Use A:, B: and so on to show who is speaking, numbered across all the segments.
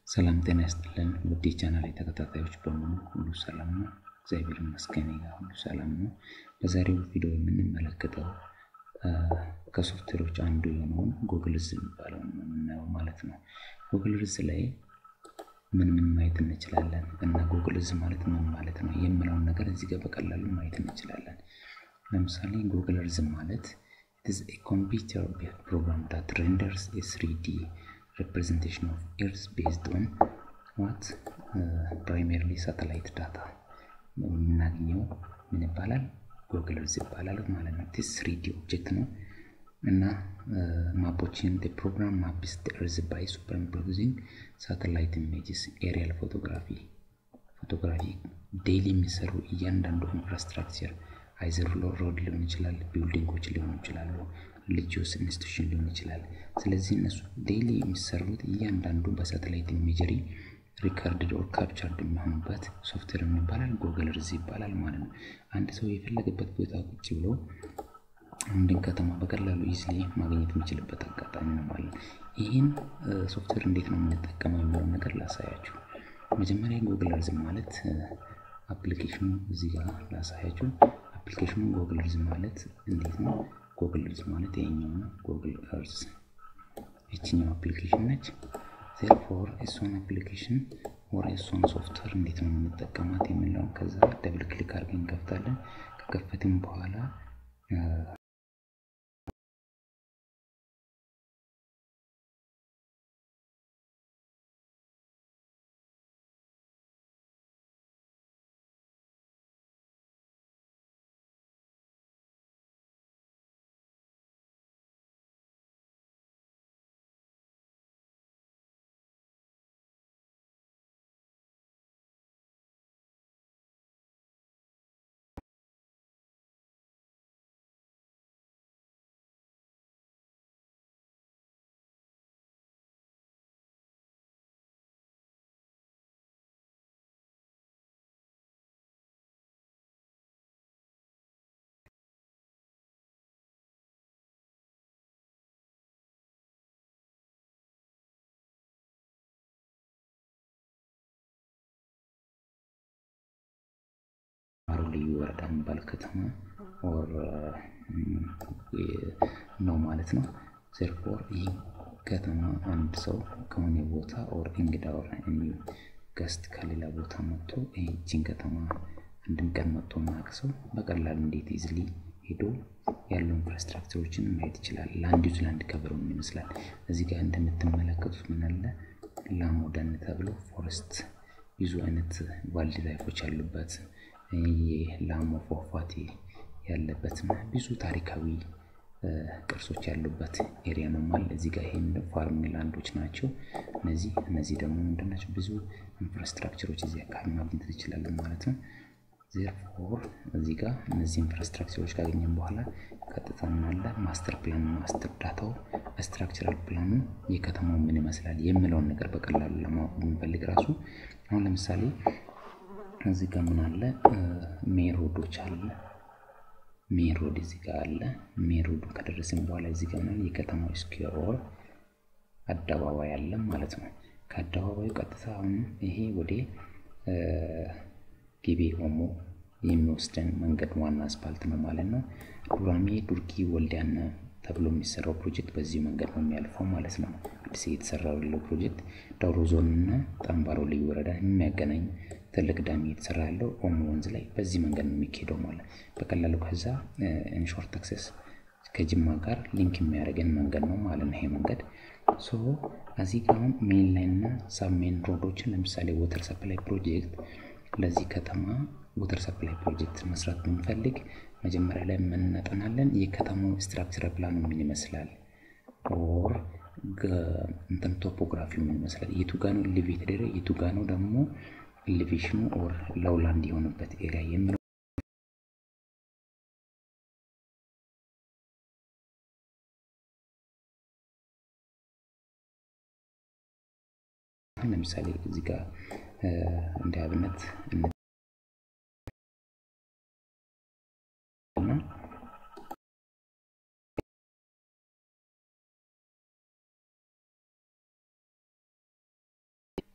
A: ሰላም ጤና ይስጥልን ውድ የቻናል ተከታታዮች በሙሉ ሁሉ ሰላም ነው? እግዚአብሔር ይመስገን ጋር ሁሉ ሰላም ነው። በዛሬው ቪዲዮ የምንመለከተው ከሶፍትዌሮች አንዱ የሆነውን ጉግልዝ የሚባለው ነው የምናየው ማለት ነው። ጉግልዝ ላይ ምን ምን ማየት እንችላለን እና ጉግልዝ ማለት ምን ማለት ነው የምለውን ነገር እዚህ ጋር በቀላሉ ማየት እንችላለን። ለምሳሌ ጉግልዝ ማለት it is a computer program that renders a 3D representation of Earth based on what uh, primarily satellite data የምናገኘው ምን ይባላል? ጉግል እርዝ ይባላል ማለት ነው። ቲስ ስሪዲ ኦብጀክት ነው እና ማፖችን ፕሮግራም ማፕስ እርዝ ባይ ሱፐርኢምፖዚንግ ሳተላይት ኢሜጅስ ኤሪያል ፎቶግራፊ ፎቶግራፊ ዴይሊ የሚሰሩ እያንዳንዱ ኢንፍራስትራክቸር አይዘር ሮድ ሊሆን ይችላል፣ ቢልዲንጎች ሊሆኑ ይችላሉ፣ ሪሊጂዮስ ኢንስቲቱሽን ሊሆን ይችላል። ስለዚህ እነሱ ዴይሊ የሚሰሩት እያንዳንዱ በሳተላይት ኢሜጀሪ ሪካርድድ ኦር ካፕቸርድ የሚሆኑበት ሶፍትዌር የሚባላል ጉግል እርዝ ይባላል ማለት ነው። አንድ ሰው የፈለገበት ቦታ ቁጭ ብሎ አንድን ከተማ በቀላሉ ኢዝሊ ማግኘት የሚችልበት አጋጣሚ ነው ማለት ነው። ይህን ሶፍትዌር እንዴት ነው የምንጠቀመው የሚለውን ነገር ላሳያችሁ። መጀመሪያ ጉግል እርዝ ማለት አፕሊኬሽኑ እዚህ ጋር ላሳያችሁ። አፕሊኬሽኑ ጉግል እርዝ ማለት እንዴት ነው? ጉግል እርዝ ማለት ይሄኛው ነው። ጉግል እርዝ ይችኛው አፕሊኬሽን ነች። ዜርፎር እሷን አፕሊኬሽን ወር እሷን ሶፍትዌር እንዴት ነው የምንጠቀማት የሚለውን ከዛ ደብል ክሊክ አድርገን እንከፍታለን። ከከፈትም በኋላ አማሮ ልዩ ወረዳ የሚባል ከተማ ኦር ነው ማለት ነው። ዜርፎር ይህ ከተማ አንድ ሰው ከሆነ ቦታ ኦር እንግዳ ኦር ገስት ከሌላ ቦታ መጥቶ ይህችን ከተማ አንድም ቀን መጥቶ ማያውቅ ሰው በቀላሉ እንዴት ኢዝሊ ሄዶ ያሉ ኢንፍራስትራክቸሮችን ማየት ይችላል። ለአንድ ዩዝ ለአንድ ከበሮ ምን ይመስላል? እዚህ ጋር እንደምትመለከቱት ምን አለ ላሞ ደን ተብሎ ፎረስት ብዙ አይነት ዋይልድ ላይፎች ያሉበት የላሞ ፏፏቴ ያለበትና ብዙ ታሪካዊ ቅርሶች ያሉበት ኤሪያ ነው ማለት እዚህ ጋር ይሄን ፋርሚንግ ላንዶች ናቸው። እነዚህ እነዚህ ደግሞ ምንድናቸው? ብዙ ኢንፍራስትራክቸሮች እዚህ አካባቢ ማግኘት ትችላለን ማለት ነው። ዜርፎር እዚህ ጋር እነዚህ ኢንፍራስትራክቸሮች ካገኘን በኋላ ቀጥታ ምናለ ማስተር ፕላን ማስተር ዳታው ስትራክቸራል ፕላኑ የከተማው ምን ይመስላል የሚለውን ነገር በቀላሉ ለማወቅ ብንፈልግ ራሱ አሁን ለምሳሌ እዚህ ጋር ምን አለ ሜን ሮዶች አለ ሜን ሮድ እዚህ ጋር አለ ሜን ሮዱ ከደረስን በኋላ እዚህ ጋር ምን የከተማው ስኩዌር ኦር አደባባይ አለ ማለት ነው ከአደባባዩ ቀጥታ አሁን ይሄ ወደ ጊቤ ኦሞ የሚወስደን መንገድ ዋና አስፓልት ነው ማለት ነው ዱራሜ ዱርጊ ወልዲያን ተብሎ የሚሰራው ፕሮጀክት በዚህ መንገድ ነው የሚያልፈው ማለት ነው አዲስ የተሰራው ያለው ፕሮጀክት ዳውሮ ዞን እና ጠንባሮ ልዩ ወረዳ የሚያገናኝ ትልቅ ዳም እየተሰራ ያለው ኦሞ ወንዝ ላይ በዚህ መንገድ ነው የሚካሄደው ማለት በቀላሉ ከዛ ኢንሾርት አክሰስ ከጅማ ጋር ሊንክ የሚያደርገን መንገድ ነው ማለት ነው ይሄ መንገድ ሶ እዚህ ጋር አሁን ሜን ላይን እና ሳብ ሜን ሮዶችን ለምሳሌ ወተር ሰፕላይ ፕሮጀክት ለዚህ ከተማ ወተር ሰፕላይ ፕሮጀክት መስራት ብንፈልግ መጀመሪያ ላይ የምናጠናለን የከተማው ስትራክቸር ፕላኑ ምን ይመስላል ኦር እንትን ቶፖግራፊው ምን ይመስላል የቱ ጋ ነው ኤሌቬትድ ኤሪያ የቱ ጋ ነው ደግሞ ኤሌቬሽኑ ኦር ለውላንድ የሆነበት ኤሪያ የሚለው ለምሳሌ እዚህ ጋር እንደ አብነት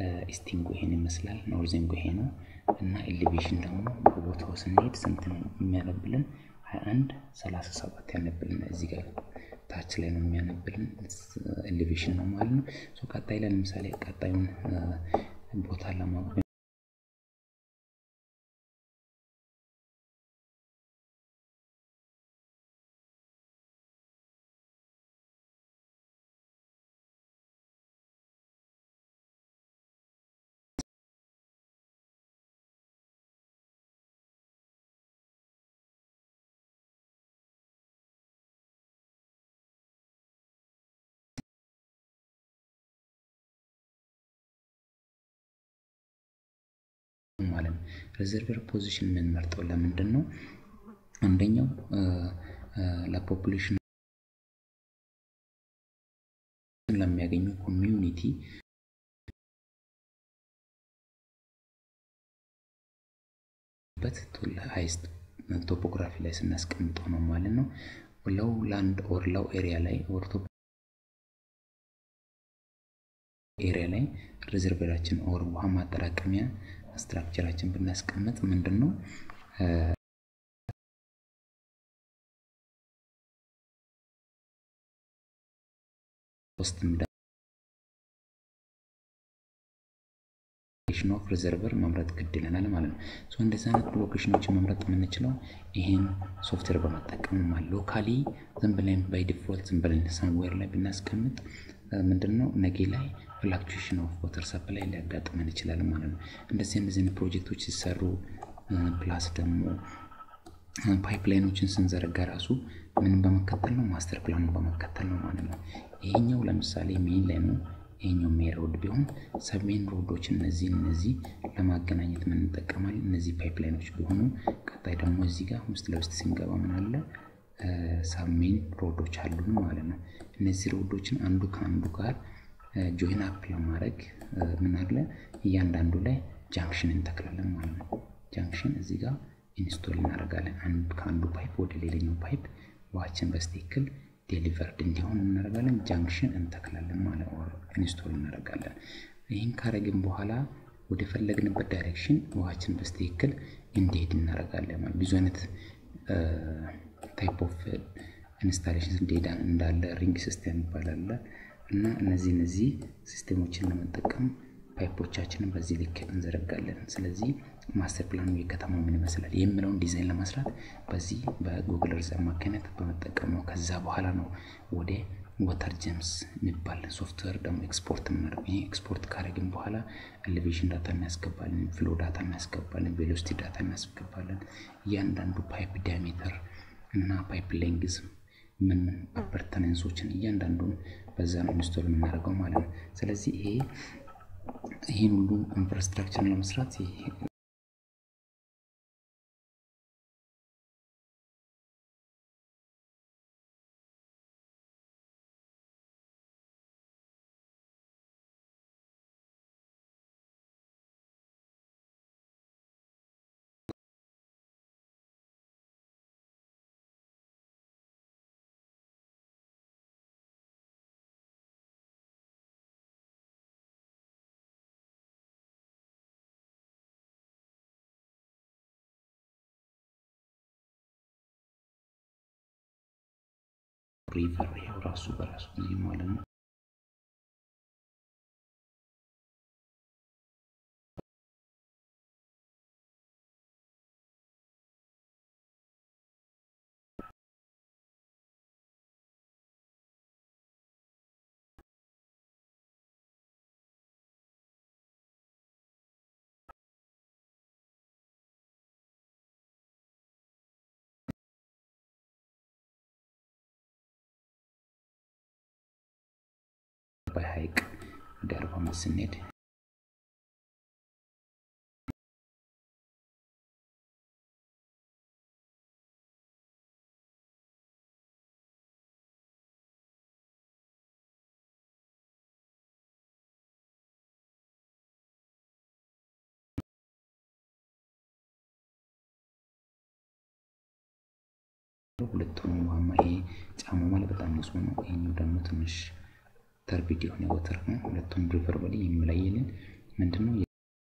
A: ኢስቲንጎ ይሄን ይመስላል። ኖርዚንጎ ይሄ ነው እና ኤሌቬሽን ደግሞ በቦታው ስንሄድ ስንት ነው የሚያነብልን? 21 37 ያነብልን እዚህ ጋር ታች ላይ ነው የሚያነብልን ኤሌቬሽን ነው ማለት ነው። ሶ ቀጣይ ላይ ለምሳሌ ቀጣዩን ቦታ ለማወቅ ማለት ነው። ሪዘርቨር ፖዚሽን የምንመርጠው ለምንድን ነው? አንደኛው ለፖፑሌሽን ለሚያገኘው ኮሚዩኒቲ በት ሃይስት ቶፖግራፊ ላይ ስናስቀምጠው ነው ማለት ነው። ለው ላንድ ኦር ለው ኤሪያ ላይ ኦር ኤሪያ ላይ ሪዘርቨራችን ኦር ውሃ ማጠራቀሚያ ስትራክቸራችን ብናስቀምጥ ምንድን ነው ፖስት ሎኬሽን ኦፍ ሪዘርቨር መምረጥ ግድ ይለናል ማለት ነው። ሶ እንደዚህ አይነት ሎኬሽኖችን መምረጥ የምንችለው ይህን ሶፍትዌር በመጠቀም ማለት ሎካሊ ዝም ብለን ባይ ዲፎልት ዝም ብለን ሰምዌር ላይ ብናስቀምጥ ምንድን ነው ነገ ላይ ፍላክቹዌሽን ኦፍ ዋተር ሰፕላይ ሊያጋጥመን ይችላል ማለት ነው። እንደዚህ እንደዚህ አይነት ፕሮጀክቶች ሲሰሩ ፕላስ ደግሞ ፓይፕላይኖችን ስንዘረጋ ራሱ ምንም በመከተል ነው ማስተር ፕላኑን በመከተል ነው ማለት ነው። ይሄኛው ለምሳሌ ሜን ላይ ነው። ይሄኛው ሜን ሮድ ቢሆን ሰሜን ሮዶች እነዚህ እነዚህ ለማገናኘት ምን እንጠቀማለን? እነዚህ ፓይፕላይኖች ቢሆኑ ቀጣይ ደግሞ እዚህ ጋር ውስጥ ለውስጥ ስንገባ ምን አለ ሰሜን ሮዶች አሉን ማለት ነው። እነዚህ ሮዶችን አንዱ ከአንዱ ጋር ጆይን አፕ ለማድረግ ምን አለ እያንዳንዱ ላይ ጃንክሽን እንተክላለን ማለት ነው። ጃንክሽን እዚህ ጋር ኢንስቶል እናደርጋለን። አንዱ ከአንዱ ፓይፕ ወደ ሌላኛው ፓይፕ ውሃችን በስትክክል ዴሊቨርድ እንዲሆን እናደርጋለን። ጃንክሽን እንተክላለን ማለት ነው። ኢንስቶል እናደርጋለን። ይህን ካረግን በኋላ ወደ ፈለግንበት ዳይሬክሽን ውሃችን በስትክክል እንዲሄድ እናደርጋለን ማለት ብዙ አይነት ታይፕ ኦፍ ኢንስታሌሽን ዴታ እንዳለ ሪንግ ሲስተም ይባላል እና እነዚህ እነዚህ ሲስተሞችን ለመጠቀም ፓይፖቻችንን በዚህ ልክ እንዘረጋለን። ስለዚህ ማስተር ፕላኑ የከተማው ምን ይመስላል የሚለውን ዲዛይን ለመስራት በዚህ በጉግል እርዝ አማካኝነት በመጠቀም ነው። ከዛ በኋላ ነው ወደ ወተር ጀምስ የሚባል ሶፍትዌር ደግሞ ኤክስፖርት የምናደርገው። ይህ ኤክስፖርት ካደረግን በኋላ ኤሌቬሽን ዳታ እናስገባለን፣ ፍሎ ዳታ እናስገባለን፣ ቬሎሲቲ ዳታ እናስገባለን። እያንዳንዱ ፓይፕ ዲያሜተር እና ፓይፕ ሌንግዝ ምን ምን አፐርተነንሶችን እያንዳንዱን በዛ ነው ኢንስቶል የምናደርገው ማለት ነው። ስለዚህ ይሄ ይህን ሁሉ ኢንፍራስትራክቸር ለመስራት ሪቨር ይሄው ራሱ በራሱ ጊዜ ማለት ነው። አባይ ሐይቅ ወደ አርባ አምስት ስንሄድ ሁለቱም ውሃማ ይሄ ጫማ ማለት በጣም ንጹህ ነው። ይሄኛው ደግሞ ትንሽ ተርቢድ የሆነ ወተር ነው። ሁለቱም ሪቨር በላይ የሚለየልን ምንድን ነው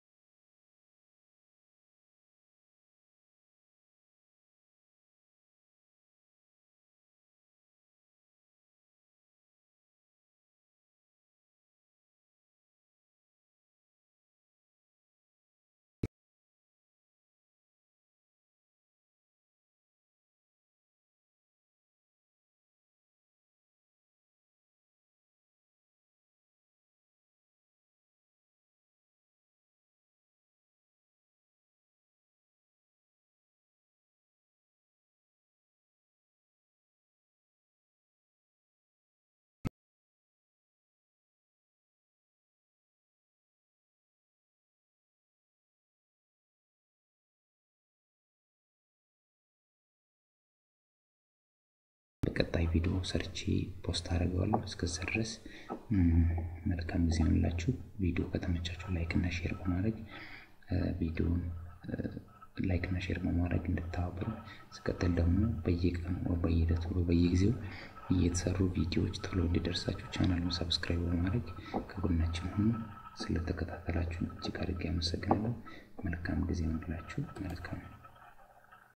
A: በቀጣይ ቪዲዮ ሰርቼ ፖስት አደርገዋለሁ። እስከዛ ድረስ መልካም ጊዜ ሆንላችሁ። ቪዲዮ ከተመቻችሁ ላይክ እና ሼር በማድረግ ቪዲዮን ላይክ እና ሼር በማድረግ እንድተባበሩ፣ ስቀጥል ደግሞ በየቀኑ በየዕለቱ በየጊዜው እየተሰሩ ቪዲዮዎች ቶሎ እንዲደርሳችሁ ቻናሉን ሰብስክራይብ በማድረግ ከጎናችን ሁኑ። ስለተከታተላችሁ እጅግ አድርጌ አመሰግናለሁ። መልካም ጊዜ ሆንላችሁ። መልካም